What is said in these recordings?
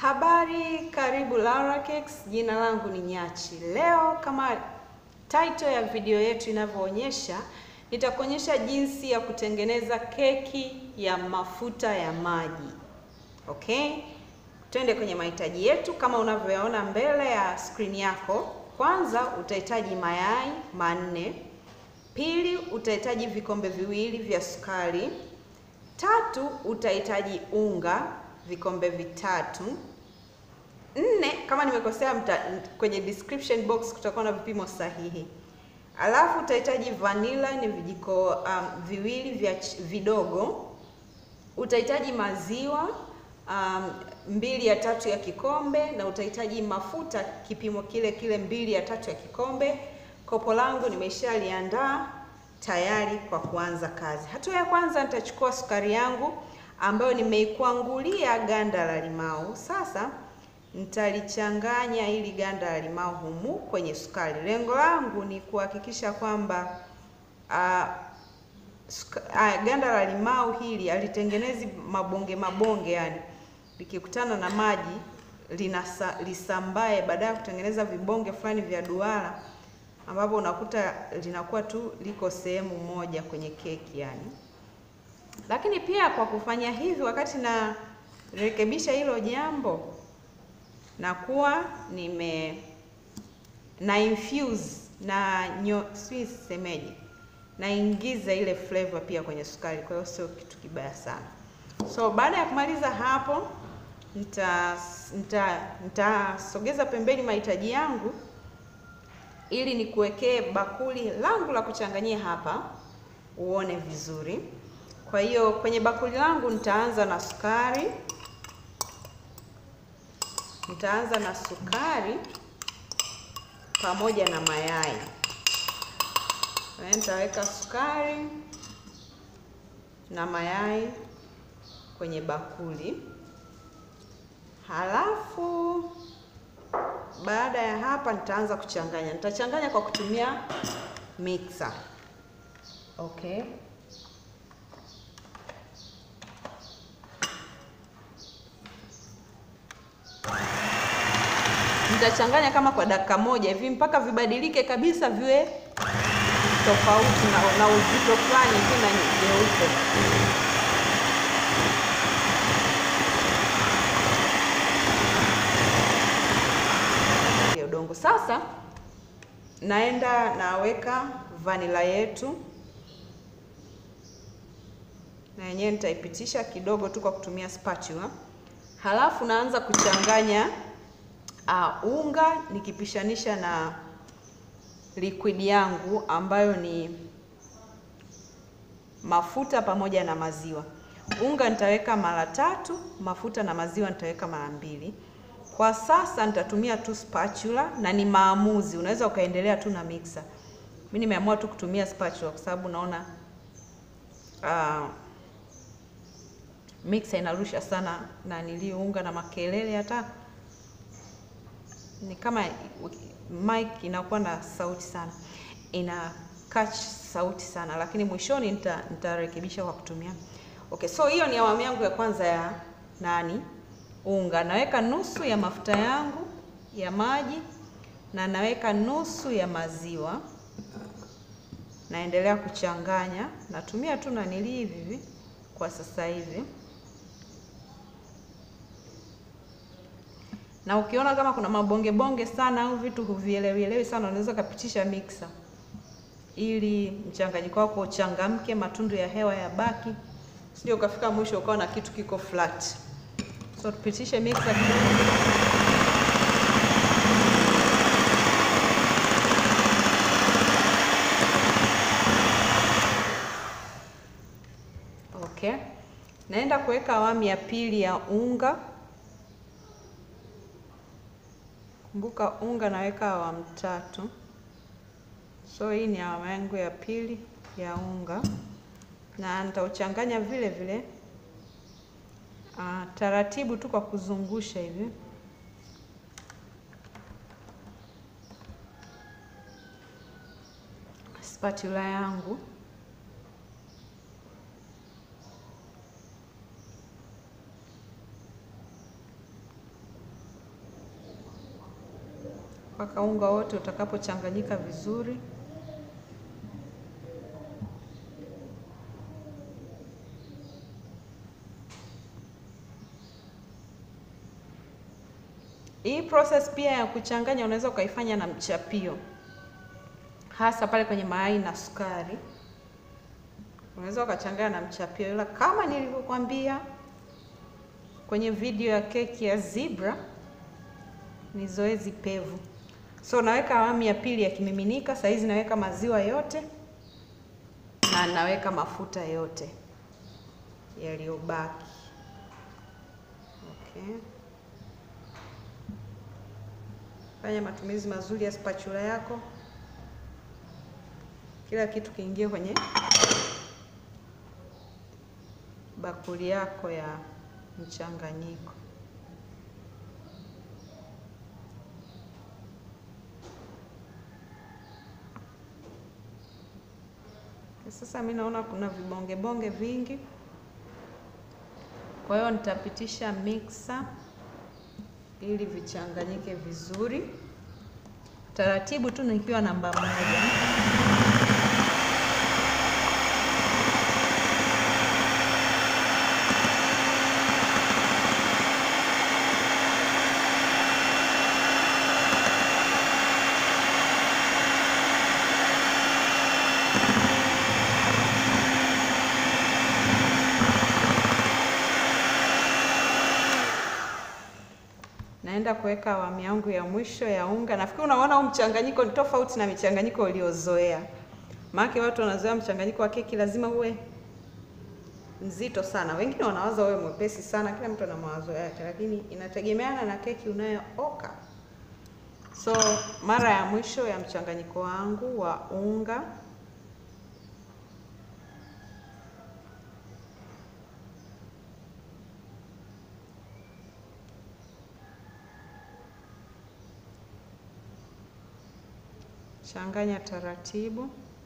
Habari, karibu Larakex. Jina langu ni Nyachi. Leo kama title ya video yetu inavyoonyesha, nitakuonyesha jinsi ya kutengeneza keki ya mafuta ya maji. Okay, twende kwenye mahitaji yetu kama unavyoyaona mbele ya screen yako. Kwanza utahitaji mayai manne. Pili, utahitaji vikombe viwili vya sukari. Tatu, utahitaji unga vikombe vitatu. Nne, kama nimekosea mta, kwenye description box kutakuwa na vipimo sahihi. Alafu utahitaji vanilla ni vijiko um, viwili vya vidogo. Utahitaji maziwa um, mbili ya tatu ya kikombe, na utahitaji mafuta kipimo kile kile mbili ya tatu ya kikombe. Kopo langu nimeshaliandaa tayari kwa kuanza kazi. Hatua ya kwanza nitachukua sukari yangu ambayo nimeikwangulia ganda la limau. Sasa nitalichanganya ili ganda la limau humu kwenye sukari. Lengo langu ni kuhakikisha kwamba uh, uh, ganda la limau hili alitengenezi mabonge mabonge, yani likikutana na maji linasa, lisambae baada ya kutengeneza vibonge fulani vya duara ambapo unakuta linakuwa tu liko sehemu moja kwenye keki yani. Lakini pia kwa kufanya hivi, wakati na rekebisha hilo jambo, nakuwa nime na infuse na nyo si semeji, naingiza ile flavor pia kwenye sukari, kwa hiyo sio kitu kibaya sana. So baada ya kumaliza hapo, nitasogeza nita, nita pembeni mahitaji yangu ili nikuwekee bakuli langu la kuchanganyia hapa uone vizuri. Kwa hiyo kwenye bakuli langu nitaanza na sukari, nitaanza na sukari pamoja na mayai. Nitaweka sukari na mayai kwenye bakuli, halafu baada ya hapa nitaanza kuchanganya. Nitachanganya kwa kutumia mixer. Okay. Nitachanganya kama kwa dakika moja hivi mpaka vibadilike kabisa, viwe tofauti na, na uzito fulani hivi na nyeupe. Udongo sasa, naenda naweka vanila yetu, na yenyewe nitaipitisha kidogo tu kwa kutumia spatula, halafu naanza kuchanganya Uh, unga nikipishanisha na liquid yangu ambayo ni mafuta pamoja na maziwa. Unga nitaweka mara tatu, mafuta na maziwa nitaweka mara mbili. Kwa sasa nitatumia tu spatula na ni maamuzi, unaweza ukaendelea tu na mixer. Mimi nimeamua tu kutumia spatula kwa sababu naona uh, mixer inarusha sana na niliunga na makelele hata ni kama mic inakuwa na sauti sana, ina catch sauti sana, lakini mwishoni nita nitarekebisha kwa kutumia okay. So hiyo ni awamu yangu ya kwanza ya nani, unga. Naweka nusu ya mafuta yangu ya maji na naweka nusu ya maziwa, naendelea kuchanganya. Natumia tu nanili hivi hivi kwa sasa hivi na ukiona kama kuna mabonge bonge sana au vitu huvielewielewi sana, unaweza ukapitisha mixer ili mchanganyiko wako uchangamke, matundu ya hewa ya baki, sio ukafika mwisho ukawa na kitu kiko flat. So tupitishe mixer kidogo. Okay, naenda kuweka awamu ya pili ya unga. Kumbuka unga naweka awamu tatu, so hii ni awamu yangu ya pili ya unga, na nitauchanganya vile vile uh, taratibu tu kwa kuzungusha hivi. Spatula yangu mpaka unga wote utakapochanganyika vizuri. Hii process pia ya kuchanganya unaweza ukaifanya na mchapio, hasa pale kwenye mayai na sukari. Unaweza ukachanganya na mchapio, ila kama nilivyokuambia kwenye video ya keki ya zebra ni zoezi pevu. So naweka awamu ya pili ya kimiminika. Saa hizi naweka maziwa yote na naweka mafuta yote yaliyobaki. Okay. Fanya matumizi mazuri ya spatula yako, kila kitu kiingie kwenye bakuli yako ya mchanganyiko. Sasa mi naona kuna vibonge bonge vingi, kwa hiyo nitapitisha mixer ili vichanganyike vizuri taratibu tu, nikiwa namba moja. Naenda kuweka awamu yangu ya mwisho ya unga. Nafikiri unaona huu mchanganyiko ni tofauti na michanganyiko uliozoea, maana watu wanazoea mchanganyiko wa keki lazima uwe mzito sana, wengine wanawaza uwe mwepesi sana. Kila mtu ana mawazo yake, lakini inategemeana na keki unayooka. So mara ya mwisho ya mchanganyiko wangu wa unga changanya taratibu.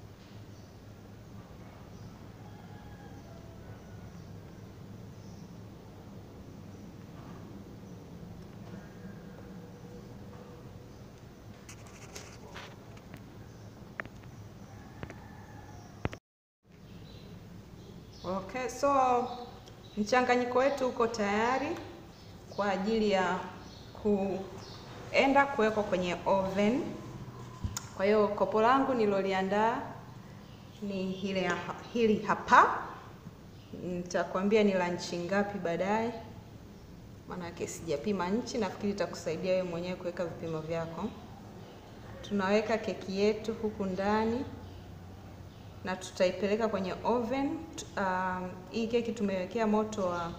Okay, so mchanganyiko wetu uko tayari kwa ajili ya kuenda kuwekwa kwenye oven. Kwa hiyo kopo langu niloliandaa ni hili, hili hapa. Nitakwambia ni la nchi ngapi baadaye, maanake sijapima nchi. Nafikiri itakusaidia wewe mwenyewe kuweka vipimo vyako. Tunaweka keki yetu huku ndani na tutaipeleka kwenye oven. Um, hii keki tumewekea moto wa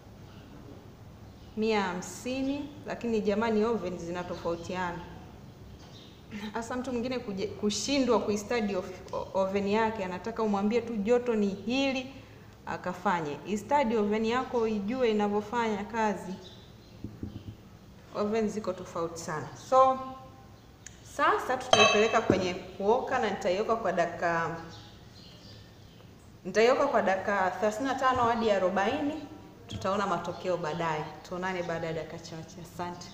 mia hamsini, lakini jamani, oven zinatofautiana hasa mtu mwingine kushindwa kuistadi oven yake, anataka umwambie tu joto ni hili akafanye. Istadi oven yako ijue inavyofanya kazi. Oven ziko tofauti sana. So sasa tutaipeleka kwenye kuoka na nitaioka kwa dakika nitaioka kwa dakika 35 hadi 40. Tutaona matokeo baadaye. Tuonane baada ya dakika chache. Asante.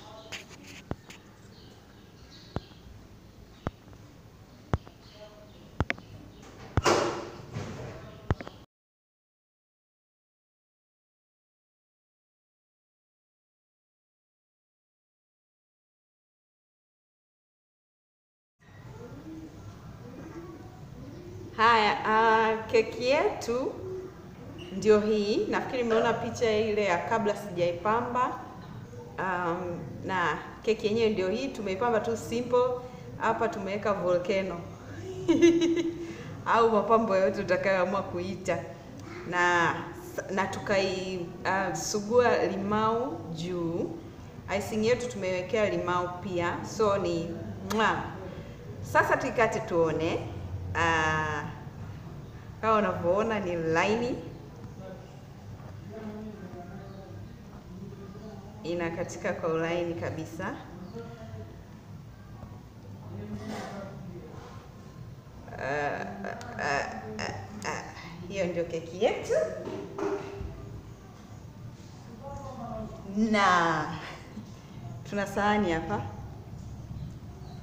Haya, uh, keki yetu ndio hii. Nafikiri mmeona picha ile ya kabla sijaipamba. Um, na keki yenyewe ndio hii, tumeipamba tu simple. Hapa tumeweka volcano au mapambo yote utakayoamua kuita, na na tukaisugua uh, limau juu. Icing yetu tumewekea limau pia, so ni mwa. Sasa tuikate tuone. Uh, kama unavyoona ni laini, inakatika kwa ulaini kabisa. Uh, uh, uh, uh, hiyo ndio keki yetu, na tuna sahani hapa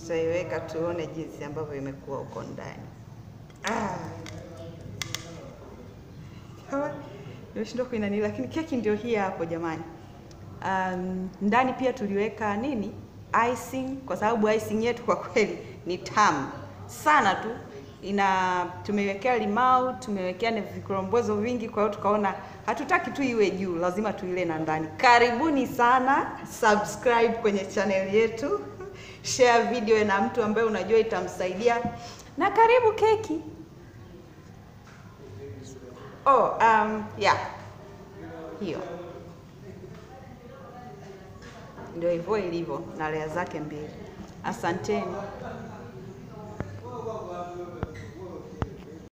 tutaiweka tuone jinsi ambavyo imekuwa huko ndani. Ah. Kama nimeshindwa kuinani, lakini keki ndio hii hapo jamani. Um, ndani pia tuliweka nini icing, kwa sababu icing yetu kwa kweli ni tamu sana tu ina tumewekea limau, tumewekea na vikorombozo vingi, kwa hiyo tukaona hatutaki tu iwe juu, lazima tuile na ndani. Karibuni sana, subscribe kwenye channel yetu, share video na mtu ambaye unajua itamsaidia, na karibu keki. Oh, um, yeah. Hiyo ndio hivyo ilivyo na lea zake mbili. Asanteni.